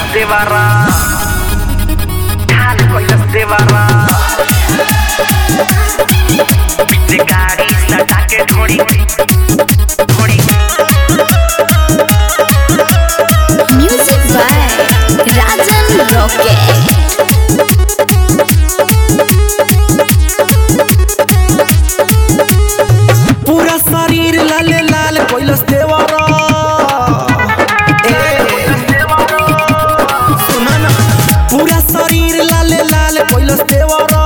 de barra. Coisas de barra. De cariz, ataque, tori. Tori. Music by Rajan Rocket. पूरा शरीर लाल लाल कोइलस देवरा सुना ना पूरा शरीर लाल लाल कोइलस देवरा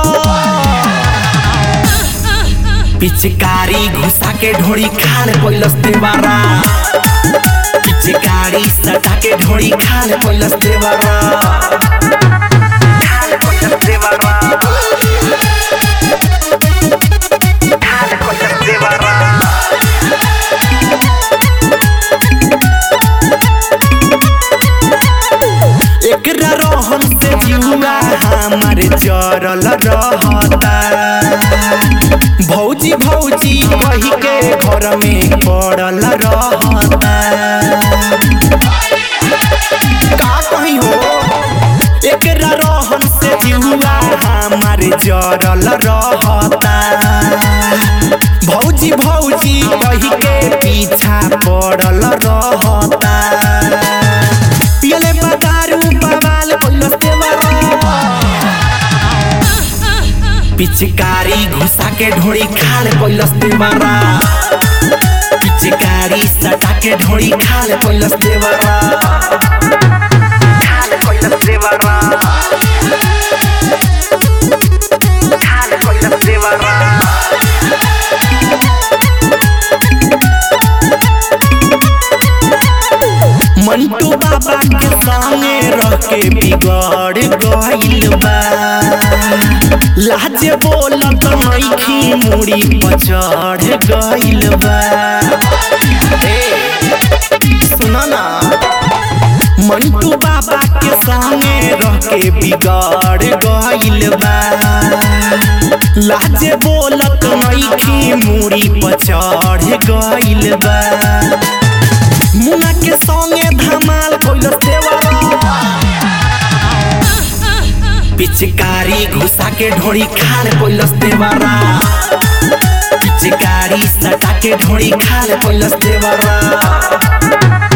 पिचकारी घुसा के ढोड़ी खाल कोइलस देवरा पिचकारी सटा के ढोड़ी खाल कोइलस देवरा Coisas de barra. Coisas de barra. एकरा रोहन से जुआ हमार जरल रहता भौजी भौजी कही के घर में पड़ल रहता का कही हो एकरा रोहन से जुआ हमार जरल रहता भौजी भौजी कही के पीछा पड़ल रहता पियले बतारू बवाल कोइलस देवरा पिचकारी घुसा के ढोड़ी खाल कोइलस देवरा पिचकारी सटा के ढोड़ी खाल कोइलस देवरा Coisas de barra. Coisas de barra. Mantu बाबा के संगे रह के बिगड़ गइल बा लाजे बोलत नइखी मुड़ी पचड़ गइल बा ए सुना ना मंटू बाबा के संगे रह के बिगड़ गइल बा लाजे बोलत नइखी मुड़ी पचड़ गइल बा मुना के संगे धमाल कोइलस देवरा पिचकारी घुसा के ढोड़ी खाल कोइलस देवरा पिचकारी सटा के ढोड़ी खाल कोइलस देवरा